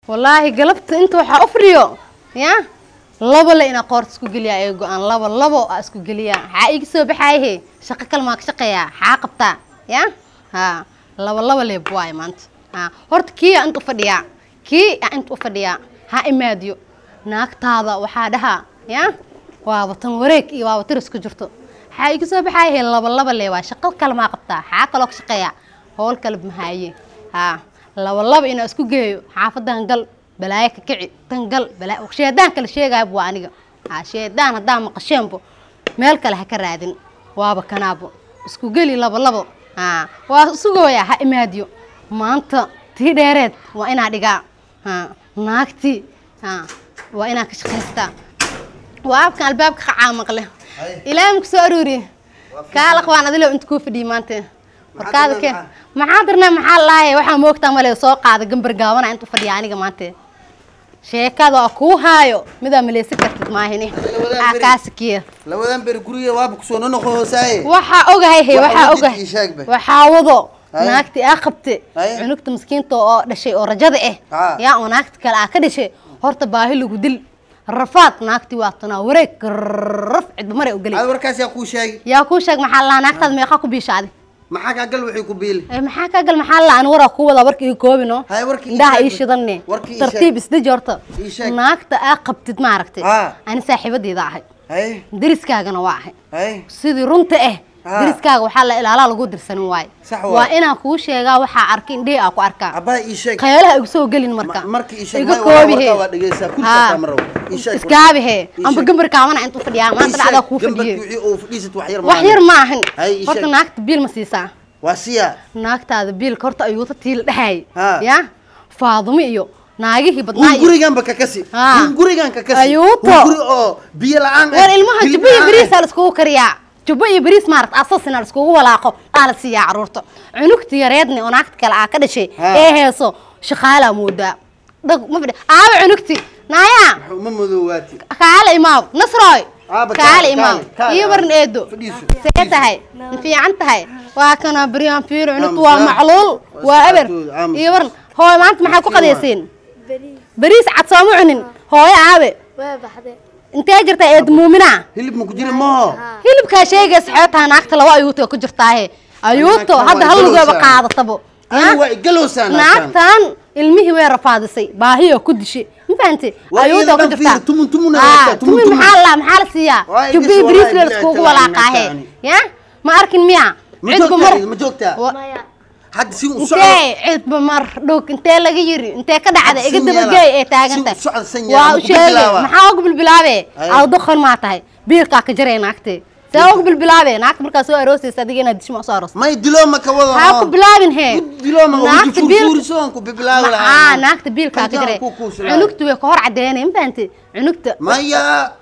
wallaahi galabta inta waxaa u fadhiyo ya laba le inaa qoorta isku geliyaa ee go-aan laba labo aa isku geliyaa xaa iga soo baxaayahe shaqo kale maa ka shaqeeyaa xaa qabtaa ya ha laba laba leeb waaye maanta ha horta kii aa inta u fadhiyaa kii aa inta u fadhiyaa ha imaadiyo naagtaada waxaa dhahaa ya waaba tan wareeg iyo waaba tiris ku jirto xaa iga soo baxaayahe laba laba le waa shaqo kale maa qabtaa xaa kaloo ka shaqeeyaa howl kale mahaaye ha laba laba inaa isku geeyo xaafadan gal balaayo ka kici tan gal balaayo sheedaan kale sheegaaybu waa aniga ha sheedaan haddaa maqasheenbo meel kale ha ka raadin waaba kanaabo isku geli laba labo ha waa sugooyaa ha imaadiyo maanta tii dheereed waa inaa dhigaa ha naagtii ha waa inaa ka shaqaystaa waa abkan albaabka qacaa maqle ilaahay maku soo aruuriye kaala qabaan adilo inta kuu fadhiyey maanta warkaada keen maxaa dirnaa maxaa lahaye waxaa moogtaa male soo qaada gambar gaabana inta u fadhiya aniga maanta sheekada waa kuu haayo midaa maleysan kartid maahini aa kaasikiya labadan beri guriga waaba kusoo nonoqo hoosaaye waxaa ogahay he Waxaa waxaa wadid ogahay ii sheeg be. waxaa wado Haye. naagti aa qabte Haye. cunugta miskiinta oo dhashay oo rajada ah Haa. yaa oo naagta kale aa ka dhashay horta baahi lagu dil rafaad naagti waa tanaa wareeg raf cidba mare u gelay ad warkaas yaa kuu sheegi yaa kuu sheeg maxaa lahaa naagtaada meeqaa ku biishaaday maxaa kaa gal wixii ku biili Ee, maxaa kaa gal maxaa la aan waraa ku wadaa warka ii koobino Haye, warkii ii indhaha sheeg ii be. shidanne Warkii ii tartiib sheeg. isdeji horta Ii sheeg. naagta aa qabtid maaragtay Haa. ani saaxiibadeeda ahay haye deriskaagana waa ahay haye sidii runta ah Haa. deriskaaga waxaa la ilaalaa lagu dirsanin waaye Sax waay. waa inaan kuu sheegaa waxaa arka indhihi aa ku arkaa abbaha ii sheeg khayalaha igu soo gelin marka Ma- markii ii sheeg, iga hay, waa- koobi warkaa he waa dhegeysaa, kursi Haa. xitaa ma rabo. Ii sheeg. iskaabi he Ii amba sheeg. gambar kaabana intuu fadhiyaa maanta dhacdaa kuu gambarkii fadhiye wixii uu fadhiisat wax yar wax yar ma ahan Hay, ii horta sheeg. naagta biil ma siisaa waa siya naagtaada biilka horta ayuuta tiila dhexaay Haa. ya faadumo iyo naagihii badnaa hun iyo guriganba ka kasi Haa. hun gurigan ka kasi Ayuuto. hun guri oo biyo la-aan ah, war ilmaha hilib jubbo iyo la-aan bariis ah. aa laiskugu kariyaa jubbo iyo bariis maarata asasina laiskugu walaaqo aa la siiyaa caruurta cunugta yareedni oo naagta kale aa ka dhashay Haa. ee heeso shaqaalaa moodaa dhag ma fadhi aaba cunugti naayaa ma madoowaati kaale imaam nasroy Aaba, kaale kaale, imaam kaale, kaale, iyo aaba. barin eedo Fadhiiso, see tahay ma fiican tahay waa kana baryaan fiir cunugtu Aamus, waa aa. macluul Waa waa eber saacadooda, aamus. iyo barin hooy maanta maxaa ku Miskiin waa. qadayseen bariis cad sooma cunin hooyo aabe waa baxday intee jirtaa eed muumina hilib ma ku jiri maho hilibkaa sheegaysa xeetaa naagta laba ayuuto ku jirtaahe ayuuto Naagtan hadda waa hal lugeeba igalowsaa. qaadatabo ani waa igalowsaa naagtan naagtan ilmihii way rafaadisay baahiyoo ku dishay ma fahanti Waa ayuuto iyada ku dhan jirtaa fiir, tumun tumunna Haa, wadataa, tumun tumun tumun. maxaa la maxaa la siiyaa Waa iga jubbii soo bariis waayay, la bilaay iskugu talaan walaaqaahe naagtaani. ya ma arkin miya ma cidba mar joogtaa ma joogtaa Wa- maya hadda si u socdo intee cidba mar dhog intee laga yiri intee ka dhacda Had iga san dabageey yeela. ee taaganta Si u socod san yeela, waa ma u ku sheegay bilbilaabaa? maxaa ugu bilbilaabe Ay. aw doqon maa tahay biilkaa ka jaray naagtee see ugu bilbilaabe naagta markaa soo aroosaysa adiga inaad dishma soo aroos may dilooma ka wado ha ku bilaabin he dilooma naagta biil furfurisoon ku bibilaawi aa lahaa naagta biilkaa ka Kan jaray ku kuusulaayo. cunugtu way ka hor cadeynay ma fahanti cunugta maya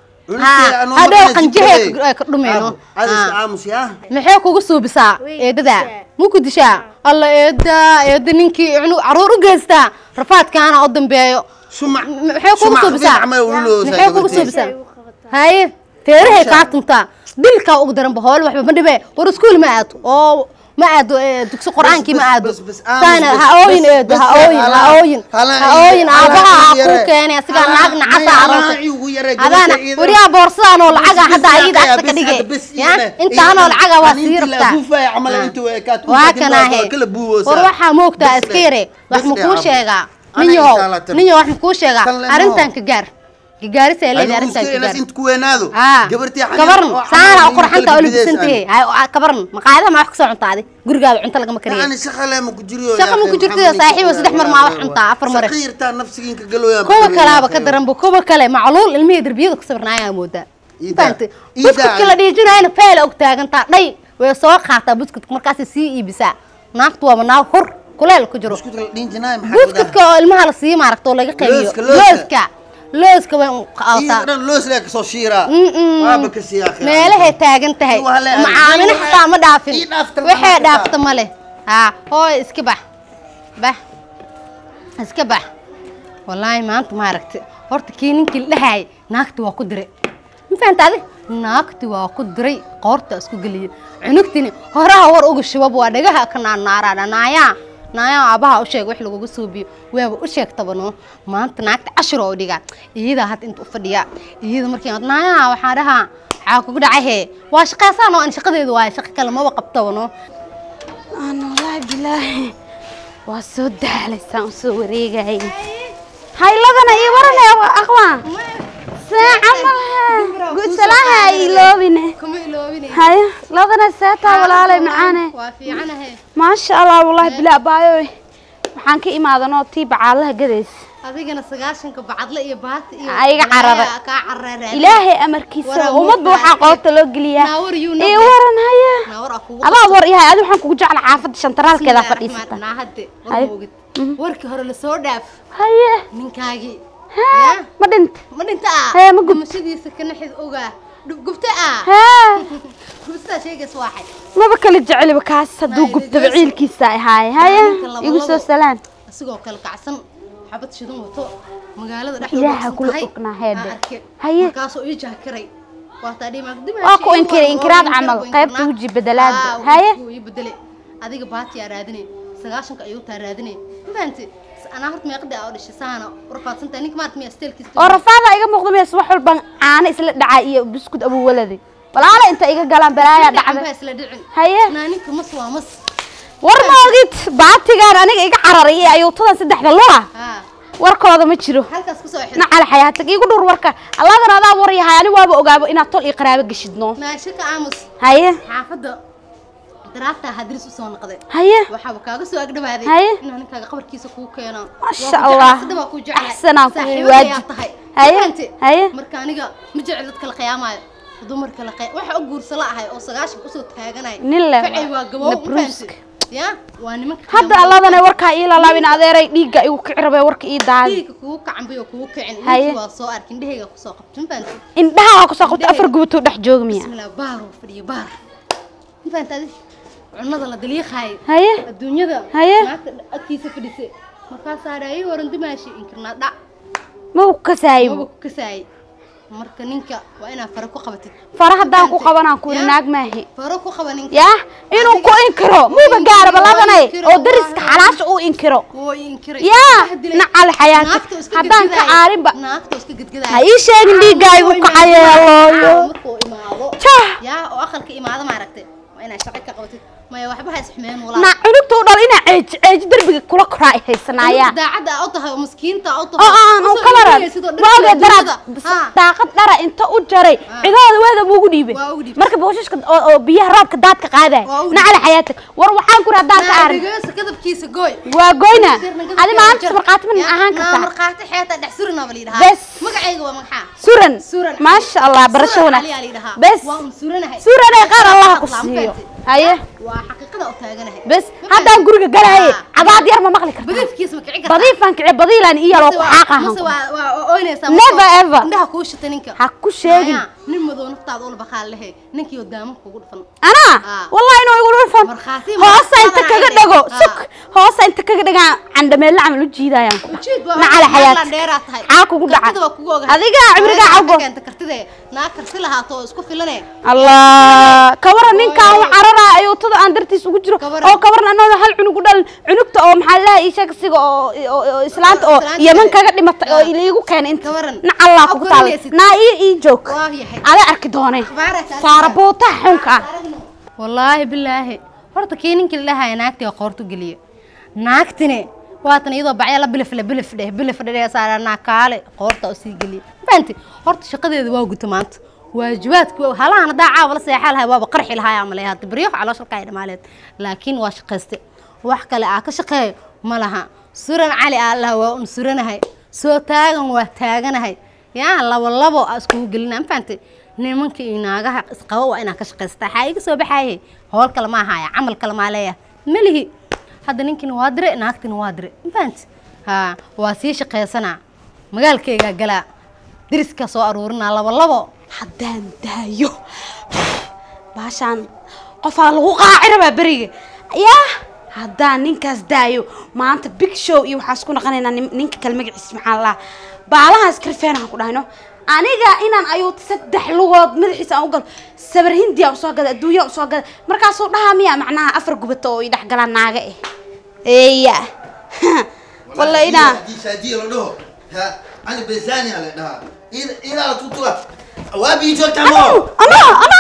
Haa, hadhow qanjahee ka- ka dhumeyno. adiska Haa. aamus yaa maxay kugu suubisaa Way eedada dishaa. ma ku dishaa alla eeda eeda ninkii cunug caruur u geystaa rafaadkaana u dambeeyo sumac maxay kugu suubisaa maxay kugu suubisaa Ay u qabataa. haye teerahay Masha. kaa tuntaa dilkaa ugu daranba hool waxba ma dhibe war iskuul ma aado oo ma aado ee, dugsi qur-aankii ma aado bas, bas, aamus, saana bas, ha ooyin bas, eedo bas, ha ooyin ha hala- ooyin hala- ha ooyin hala- aabaha ha hala- kuu yare. keenay asigaa Hala- naag nacasa hala- aroosay hala- igu yare, adaan gabadha iyada- waryaa boorsadaan oo lacaga Bas, hadda bas, ayada yaa, agta ka bas, dhigay hadda bas, ya iyada- intaanoo iyada- lacaga waa anintii sii la rabtaa afuufaya camal inta way ekaad ku waa kadib kana waa he kala buuwoosaa. war waxaa moogtaa Bas iska le, yare wax bas ma le, kuu aamus. sheegaa Ana nin yahow intaa la tir. nin yahow wax ma kuu sheegaa Tan le ma arrintan ho. ka gaar ka gaarisa ay leedahay Adigu arrintan iska ka inaad gaar inta ku weynaado aa gabartii xaniin kabaran oo saana xaniin oo qurxanta kala oo bideys labisantahay aan. hay oo kabaran maqaayadaha ma wax ka soo cuntaadi gurigaada cunto lagama kariyo يعني شغله ما كجريو Shaqa ma ku jirto, saaxiibo, saddex mar maa wax cuntaa, afar mar. صغيرتا نفسك قالوا يا kuwa kalaaba ka daranba kuwa kale macluul ilmihii derbiyada ku sawirnaayaa moodaa Ida. fahanti Ida. buskudka la dhiijinayana feela og taagantaa dhay way soo qaataa buskudka markaasay sii iibisaa naagtu waaba naag hor kuleel ku jiro اسكت دين جناي محل buskudka oo ilmaha la sii maaragta oo laga qaybiyo Looska, looska. looska looska way qaataa إيه لوس لك سو شيرا Mm-mm. ما بكس يا أخي meelahay taagan tahay Waa la- macaamino waa- xataa ma dhaafin ii dhaafta ma waxay dhaafta. dhaafta ma leh haa hooy iska bax bax iska bax wallaahi maanta maaragti horta kii ninkii la dhahaayay naagti waa ku diray ma fahanta adi naagti waa ku diray qoorta isku geliyay cunugtini horaha war uga shibab waa dhagaha ka naarnaaraa dhanaayaa naayaa aabaha u sheeg wax lagugu suubiyo waaba u sheegtaba no maanta naagta cashir oo dhigaa iyadaa hadda inta u fadhiya iyada markii aad naayaa waxaa dhahaa waxaa kugu dhacay hee waa shaqaysaan oo aan shaqadeedu waayo shaqo kale maba qabtaba no aan wallaahi bilaahi waa soo daalaysaan usoo wareegayay hayladana ii waranaya aqwaan saaca malaha gusalaaha iloobine kuma iloobine haya ladana seetaa walaalay macaane waa fiicanahe maasha allah wallaahi bilaa baayo waxaan ka imaadanoo tii bacaalaha gadaysa adigana sagaashanka bacadle iyo baati iyo Aa, iga carara. Aa, kaa carara ilaahay amarkiisa Waraa ummadba muuqdaa. waxaa qoobta loo geliyaa Naawar yuu ii nabda. waran haya naawar aa kugu adaa war yahay adi waxaan kugu jecla xaafadda shantaraalkeeda Bismillaahi fadhiisata raxmaan- naahade Haye. war moogid warkii hore lasoo dhaaf haye ninkaagii haa Ya? ma dhinta ma dhinta ah Hee, ma gubta. dhimashadiisa ka naxid ogaa Dhub- gubta ah haa gubtaa sheegays waaxay maba kala jeceliba kaas hadduu Maa, gubtaba idin ciilkiisa ahaay haya ninka labo igu soo labo. salaan asigoo kale kacsan xabad shidan wato magaalada Ilaaha dhexdeeda kula tahay ognaa heede. aan arke Haye. markaasoo ii jahkiray waataa dhimaag Waa ku inkiray, inkiraad camal, qaybta weji bedelaada. Haye. ii bedele adiga baatiyaa raadine sagaashanka ayuu taa raadine mafahanti anaa horta meeqada aa u dhashay saana warfaadsantahay ninka maarta miyaa steelkiisa oo rafaada iga muuqda mees wax walban caano isla dhacaa iyo buskud abuwaladi walaala inta iga galaan balaayaa dhacday dhacday isla dhicin haye naa ninka mas waa mas war ma ogid baatigaan aniga iga cararay iyo ayuutadan saddexda lua haa warkooda ma jiro halkaas kusoo xir nacala xayaatag igu dhur warka alladan adaa war yahay ani waaba ogaabo inaad tol iyo qaraabo geshidno naasho ka aamus haye xaafadda daraabtaa hadris usoo noqday haye waxaaba kaaga soo agdhawaaday Haye. inaan ninkaaga qabarkiisa kuu keeno Masha Allah. Axsanaan kugu waajib. tahay Haye. Fahanti? Haye. marka aniga ma jecel dadka la qiyaamaayo dumarka la qiyam waxa u guursa la ahay oo sagaashan usoo taaganay Nin leh Facay waa gabow ma Nabruusk. fahanti? ya waa nimanka hadda alladana warkaa ii lalaabin adeeray dhiigga igu kici rabay warka ii daadi dhiigga kugu kacanbay oo kugu kicin Haye. ninkii waa soo arkin dhehayga kusoo qabtay ma fahanti indhaha waa kusoo qabta afar gubatoo dhex jooga miya bismillah baar oo fadhiyo baar ma fahanti adi cunada la daliiqaayo haye adduunyada Haye. naagta agtiisa fadhisay markaasaa dhaayay waran dimaashi inkirnaa dhac ma u kasaayibo maba ku kasaayay marka ninka waa inaad fara ku qabatid fara haddaan ku Fahanti? qabanaan ku Ya? yidhi naag maahi faro ku qaba ninka yaa inuu ku inkiro muuba inkiro, gaaraba waa ladanay inkiro, oo dariska waa- xalaasha uu inkiro woo inkiray yaa Wax dilay. nacal xayaata Naagta iska haddaan ka gedgedaaya. caarinba naagta iska gedgedaaya. ha ii sheegin dhiiggaa igu Markuu kacayeelooyo imaado- markuu imaado Jah. yaa oo aqalka imaado maaragtay waa inaad shaqo ka qabatid maya waxba ha isxumeen walaa na cunugta u dhal inaa ceeji ceeji derbiga kula koraa ay haysanaayaan daacadda aa u tahay oo miskiinta aa u oo aan u Usoo kalaran dhigaysid oo dharka waaga daraad adduunyada. Haa. daaqad dhara inta u jaray Ah. cidooda weeda buugu dhiibay Waa ugu dhiibay. marka booshaska oo oo biyaha roobka daadka qaadaya Waa ugu nacala xayaata war waxaan ku haddaan ka aarin naadigeesa kadabkiisa gooy waa goyna Sirna adi maanta markhaati ma Ya, ahaan naa kartaa markhaati xeeta dhex surinaa baa layidhahaa Bes. magacayga waa magaxaa suran Suran. maasha allah barasho Suran wanaag Cali aa layidhahaa. bes waa un suranahay suranay qaar allaha ku Hadlaa, ma siiyo fahanti? haye waa xaqiiqada u taaganahay bes Ma haddaan fahanti? guriga galahaye Ah. cadaad yar ma maqli kartaa badiifkiisa ma kici kartaa badiifaan kici badiilaan iyaloo ku Mase waa- xaaqahan mase waa waa ooynaysaa Never ever. indhaha kuu shita ninka ha ku sheegin Maya, nin madow naftaada ula baqaal lehe ninkii oo daamo kugu dhufan anaa Ah. wallahi inuu igu dhulfan Markhaati hoosa inta markhaati kaga aan dhago ahayn. suk hoosa inta kaga dhagaan candhameelle camal u jiidayaan ujeed waa nacala xayaat dheeraa tahay Xaa kugu dhaca? kartida waa kugu ogahay Adiga cimrigaa Hooyada cawgo. ka keenta kartide naa karti lahaato oo isku filane allah kawaran ninkaan Ooy. u cararaa ayuutada aan dartiis ugu jiro Kawaran. oo kawaran anooda hal cunug u dhalin cunugta oo maxaa lahaa ii sheeg siga oo oo- oo islaanta oo Islaanta yeman kale. kaga dhimatay oo Ah. iigu keenay inta Kawaran. nacallaa Aw kugu taala korinaysid. naa ii ii joog waa yahay ada arki doonay Baaraka, saara buutaha xunka ah wallaahi bilaahi horta kii ninkii la dhahaya naagtii oo qoortu geliye naagtine waatan iyadoo bacya la bilif le bilif dheh bilif dheh saara naakaale qoorta oo sii geliye fahanti horta shaqadeeda waa guta maanta waajibaadku halahan haddaa caawa la seexaa lahay waaba qarxi lahaa ama leeyahay hadda baryo calooshalka ay dhamaaleed laakiin waa shaqayste wax kale aa ka shaqeeyo ma laha suran cali aa laha waa un suranahay soo taagan waa taaganahay yaa labo labo aa iskugu gelina ma fahantay nimanka iyo naagaha isqabo waa inaa ka shaqaystaa waxaa iga soo baxaaye howl kale ma ahaya camal kale maa leeyahay melihi hadda ninkina waa dire naagtina waa dire ma fahanti haa waa sii shaqaysanaa magaalkaygaa galaa deriska soo aruurinaa labo labo haddaan daayo baashaan qofaa lagu qaaci rabaa beriga yaa haddaan ninkaas daayo maanta big show iyo waxaan isku naqanaynaa nin- ninka kale magaciisa maxaa la baalahaas karfeenaan ku dhahayno aniga inaan ayuuta saddex lugood madaxiisa aan u galo sabar hindiya usoo gada adduunya usoo gada markaasuu dhahaa miya macnaha afar gubato oo i dhexgalaan naaga eh eya walla inaa haddii shaadiya la dhaho ha ani bezania la dhahaa ila la tutuga waabii joogtaa ano mo ano ano